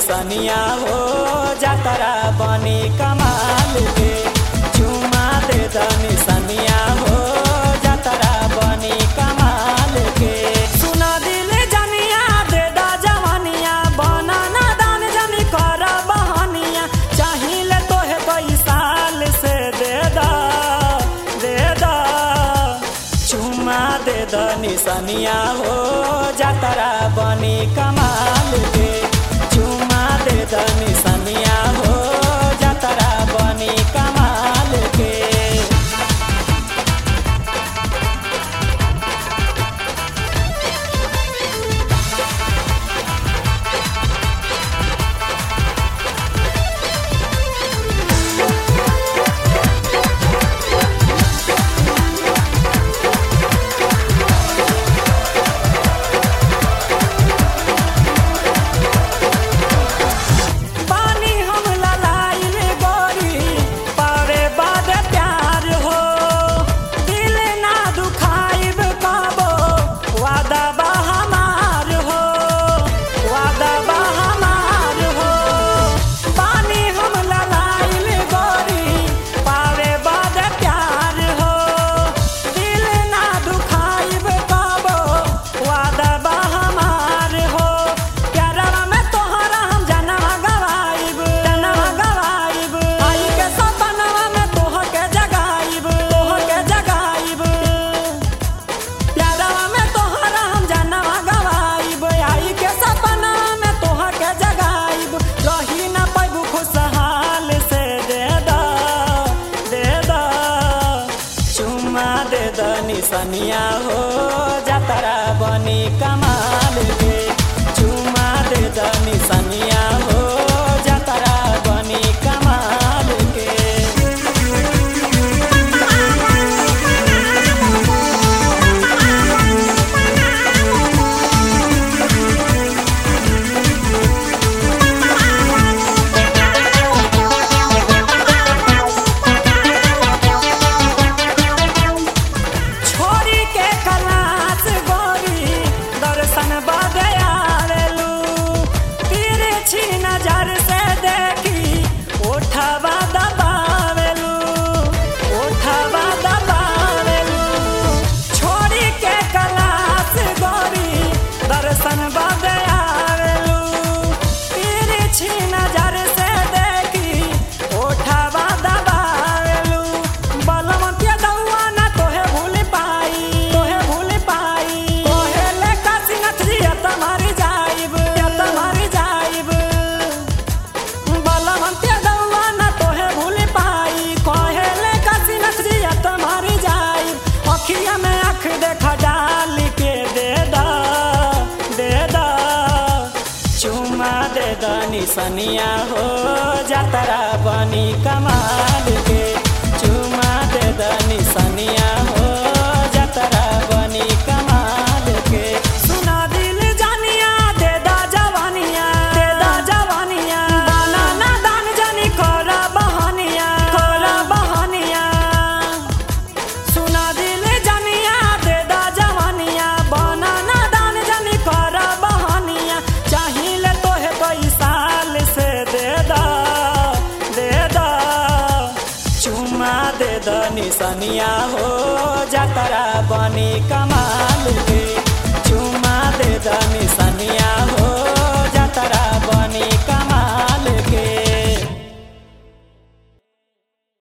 निसनिया हो जातरा बनी कमाल के चुमा दे द निसनिया हो जातरा बनी कमाल के सुना दिल जनिया दे द जवानिया बना ना दान जनी कर बहनिया चाहिए तोहे कई साल से दे द दे द चुमा दे द निसनिया हो जातरा बनी कमाल के चुमा दे द निसनिया हो जातरा बनी कमाल के पानी हम ललाइल गोरी पारे बाद प्यार हो दिल ना दुखाइब कबो वादा बा हमार हो वादा बा हमार हो पानी हम ललाइल गोरी पारे बाद प्यार हो दिल ना दुखाइब कबो वादा बा हमार हो प्यारवा में तोहरा हम जनवा गवाइब जनवा गवाइब आई के सपनवा में तोह के जगाइब तोह के जगाइब प्यारवा में तोहरा हम जनवा गवाइब आई के सपनवा में तोह के जगाइब रही ना पैबू खुशहाल से दे द दे द चुमा दे द निसनिया हो जातरा बनी कमाल के चुमा दे द निसनिया हो जातरा बनी कमाल के छोरी के कलास गोरी दर्शन बदे आवेलू तिरछी नजर से देखी उठवा दबावेलू उठवा दबावेलू छोरी के कलास गोरी दर्शन बदे आवेलू तिरछी नजर से देखी उठवा दबावेलू बलवंतिया दौआ ना तोहे भूल पाई तोहे भूल पाई तोहे ले काशीनाथ जी तुम्हारी जाइब तुम्हारी जाइब बलवंतिया दौआ ना तोहे भूल पाई कहे ले काशीनाथ जी तुम्हारी जाइब अखिया में आँख देखा डाल के दे दा दे दा चुमा दे द निसनिया हो जातरा बनी कमाल के चुमा दे द निसनिया हो जातरा बनी कमाल के सुना दिल जानिया दे दा जवानिया दे दा जवानिया दाना ना दान जानी कोरा बहनिया कोरा बहनिया सुना दिल जनिया दे दा जवानिया बना ना दान जनी कर बहनिया चाहिए तोहे कई साल से दे दा दे दा चुमा दे द निसनिया हो जातरा बनी कमाल के चुमा दे द निसनिया हो